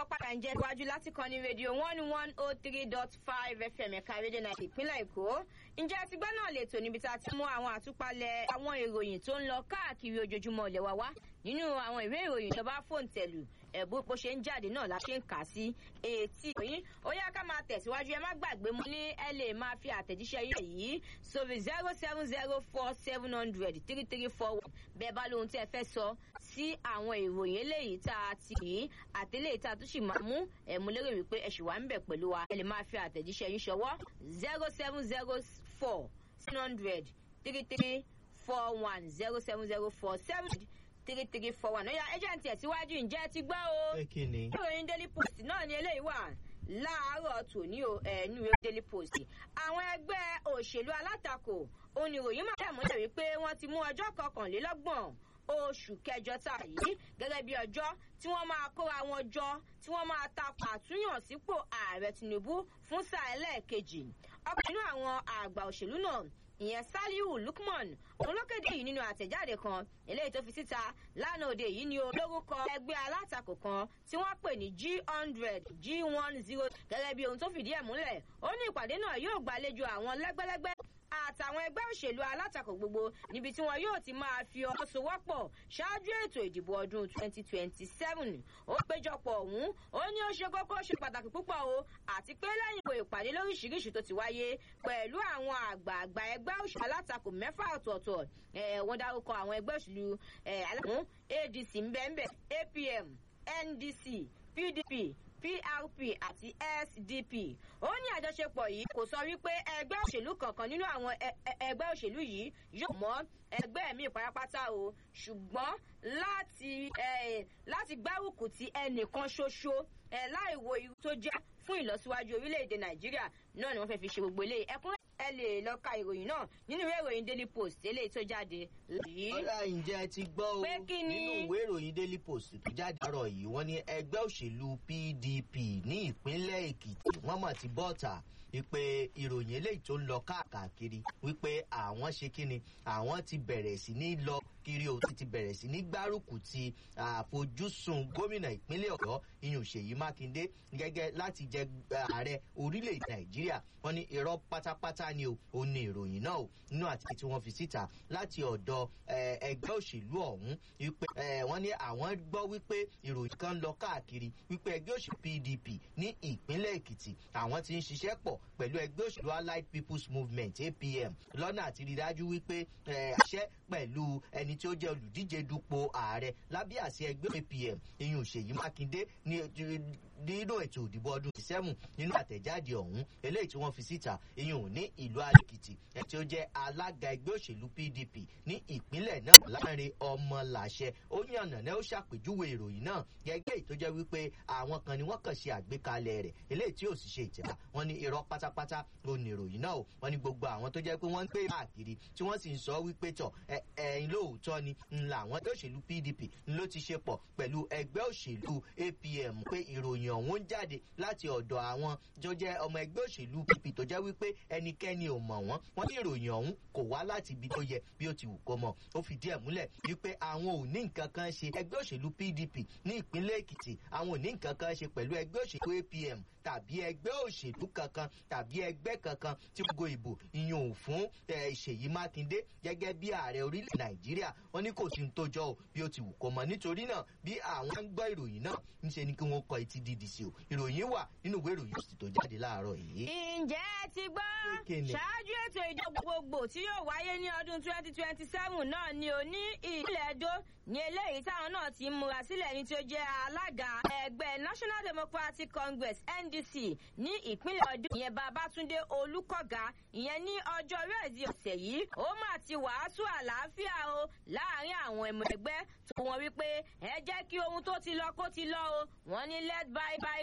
padà ń jẹ́ iwájú láti kan ní rédíò one one oh three dot five fm ẹ̀ka rédíò náà ìpínlẹ̀ èkó ǹjẹ́ ti gbọ́ náà lè tò níbi tá a ti mú àwọn àtúpalẹ̀ àwọn ìròyìn tó ń lọ káàkiri ojoojúmọ́ ilẹ̀ wa wá nínú àwọn ìwé ìròyìn tó bá fóònù tẹ̀lù ẹ̀bú bó ṣe ń jáde náà la ṣe ń kà sí etí ìròyìn ó yá ká máa tẹ̀síwájú ẹ má gbàgbé mo ní ẹ lè máa fi àtẹ̀jíṣẹ́ yìí yìí sórí zero seven zero four seven hundred three three four one bẹ́ẹ̀ bá lóhun tí ẹ fẹ́ sọ sí àwọn ìròyìn eléyìí tá a ti yìí àtẹlẹ́yìí tá a tún sì máa mú ẹ̀mú lérò wípé ẹ ṣì wà ń bẹ̀ pẹ̀lú wa ẹ lè máa fi àtẹ̀jíṣẹ́ yín ṣọwọ́ zero seven zero four seven hundred three three four one zero seven zero four seven three three four one ọ̀yà ẹjẹ̀ǹtì ẹ̀síwájú ǹjẹ́ ti gbọ́ o. Pé kí ni? ìròyìn daily post náà ni eléyìí wà láàárọ̀ tòní o ẹ̀ẹ́nú ìwé daily post. àwọn ẹgbẹ́ òṣèlú alátakò oníròyìn máa tẹ̀ mọ́lẹ̀ wípé wọ́n ti mú ọjọ́ kọkànlélọ́gbọ̀n oṣù kẹjọ tá a yìí gẹ́gẹ́ bí ọjọ́ tí wọ́n máa kóra wọn jọ tí wọ́n máa takò àtúnyàn sípò ààrẹ tinubu fún sáà ẹlẹ́ẹ̀kejì ọkàn nínú àwọn àgbà òṣèlú náà ìyẹn saliu lukman òun ló kéde yìí nínú àtẹ̀jáde kan eléyìí tó fi síta lánàá òde yìí ni o lórúkọ ẹgbẹ́ alátakò kan tí wọ́n pè ní g hundred g one zero gẹ́gẹ́ bí ohun tó fìdí ẹ̀ múlẹ̀ ó ní ìpàdé náà yóò gbàlejò àwọn lẹ́gbẹ́lẹ́gbẹ́ àtàwọn ẹgbẹ́ òṣèlú alátakò gbogbo níbi tí wọn yóò ti máa fi ọwọ́ sowọ́pọ̀ ṣáájú ètò ìdìbò ọdún 2027 ó péjọpọ̀ ọ̀hún ó ní ó ṣe kókó ṣe pàtàkì púpọ̀ o àti pé lẹ́yìn ìwé ìpàdé lóríṣiríṣi tó ti wáyé pẹ̀lú àwọn àgbààgbà ẹgbẹ́ òṣèlú alátakò mẹ́fà ọ̀tọ̀ọ̀tọ̀ wọ́n dárúkọ àwọn ẹgbẹ́ òṣèlú alátakò adc mbẹ́mbẹ́ apm ndc pdp prp àti sdp ó ní àjọṣepọ̀ yìí kò sọ wípé ẹgbẹ́ òṣèlú kankan nínú àwọn ẹgbẹ́ òṣèlú yìí yóò mọ́ ẹgbẹ́ mi pátápátá o ṣùgbọ́n láti láti gbárùkù ti ẹnìkan ṣoṣo láì wo irú tó jẹ́ fún ìlọsíwájú orílẹ̀-èdè nàìjíríà náà ni wọ́n fẹ́ fi ṣe gbogbo eléyìí ẹkúnrẹ́ ẹ lè lọ ka ìròyìn náà nínú ìwé ìròyìn daily post eléyìí tó jáde yìí. ọ̀rá ǹjẹ́ ti gbọ́ o Pé kí ni? nínú ìwé ìròyìn daily post tó jáde àárọ̀ yìí wọ́n ní ẹgbẹ́ òṣèlú pdp ní ìpínlẹ̀ èkìtì wọ́n mọ̀ ti bọ́ọ̀tà wípé ìròyìn eléyìí tó ń lọ káàkiri wípé àwọn ṣe kíni àwọn ti bẹ̀rẹ̀ sí ní lọ kiri o ti bẹ̀rẹ̀ sí ní gbárùkù ti àfojúsùn gómìnà ìpínlẹ̀ ọ̀yọ́ iyùn ṣèyí mákindé gẹ́gẹ́ láti jẹ ààrẹ orílẹ̀-èdè nàìjíríà wọ́n ní irọ́ pátápátá ni o ò ní ìròyìn náà o nínú àti tí wọ́n fi síta láti ọ̀dọ̀ eh, ẹgbẹ́ òṣèlú ọ̀hún wípé eh, wọ́n ní àwọn gbọ́ wípé ìròyìn kan lọ káàkiri wípé ẹgbẹ́ òṣèlú pdp ní ìpínlẹ̀ èkìtì àwọn ti ń ṣiṣẹ́ pọ̀ pẹ̀lú ẹgbẹ́ òṣèlú allied people's movement apm lọ́nà àti rí dájú wípé eh, àṣẹ pẹ̀lú ẹni tí ó jẹ́ olùdíje dupò ààrẹ lábẹ́ àṣẹ ẹgbẹ́ apm iyùn ṣèyí mákindé ní nínú ètò ìdìbò ọdún ìsẹ́mù nínú àtẹ̀jáde ọ̀hún eléyìí tí wọ́n fi síta iyùn ní ìlú adékìtì ẹ̀ tí ó jẹ́ alága ẹgbẹ́ òṣèlú pdp ní ìpínlẹ̀ náà láàrin ọmọlàṣẹ ó yànnà náà ó ṣàpèjúwe ìròyìn náà gẹ́gẹ́ tó jẹ́ wípé àwọn kan ni wọ́n kàn ṣe àgbékalẹ̀ rẹ̀ eléyìí tí ò sì ṣe ìtẹ̀wá wọn ní irọ́ pátápátá ló ní ìròyìn náà o wọn ní gbogbo àwọn tó jẹ́ pé wọ́n ń pè káàkiri tí wọ́n sì ń sọ wípé tọ̀ ẹ ẹ̀yin lóòótọ́ ni ńlá àwọn ẹgbẹ́ òṣèlú pdp ló ti ṣe pọ̀ pẹ̀lú ẹgbẹ́ òṣèlú apm pé ìròyìn ọ̀hún ń jáde láti ọ̀dọ̀ àwọn tó jẹ́ ọmọ ẹgbẹ́ òṣèlú pp tó jẹ́ wípé ẹnikẹ́ni ò mọ̀ wọ́n wọ́n ní ìròyìn ọ̀hún kò wá láti ibi tó yẹ bí ó ti wù kó mọ̀ ó fìdí ẹ̀ múlẹ̀ wípé àwọn ò ní nǹkan kan ṣe ẹgbẹ́ òṣèlú pdp ní ìpínlẹ̀ èkìtì àwọn ò ní nǹkan kan ṣe pẹ̀lú ẹgbẹ́ òṣèlú apm tàbí ẹgbẹ́ òṣèlú kankan tàbí ẹgbẹ́ kankan tí gbogbo ìbò ìyún ò fún eh, ṣèyí mákindé gẹ́gẹ́ bí ààrẹ orílẹ̀ nàìjíríà wọ́n ní kò sí ní tó jọ o bí ó ti wù kó mọ̀ nítorí náà bí àwọn ń gbọ́ ìròyìn náà ńṣe ni kí wọ́n kọ etí dídì sí o ìròyìn wà nínú ìwé ìròyìn òsì tó jáde láàárọ̀ yìí. ǹjẹ́ ẹ ti gbọ́ Kíni? ṣáájú ètò ìjọba gbogbo tí yóò wáyé ní ọdún 2027 náà ni ò ní ìpínlẹ̀ edo ní eléyìí táwọn náà ti ń múra sílẹ̀ ní tí ó jẹ́ alága ẹgbẹ́ national democratic congress ndc ní ìpínlẹ̀ ọdún ìyẹn babatunde olùkọ́gà ìyẹn ní ọjọ́ rẹ́ẹ̀dì ọ̀sẹ̀ yìí ó mà ti wàásù àlàáfíà o láàrin àwọn ẹmọ ẹgbẹ́ tó wọn wípé ẹ jẹ́ kí ohun tó ti lọ kó ti lọ o wọ́n ní let by by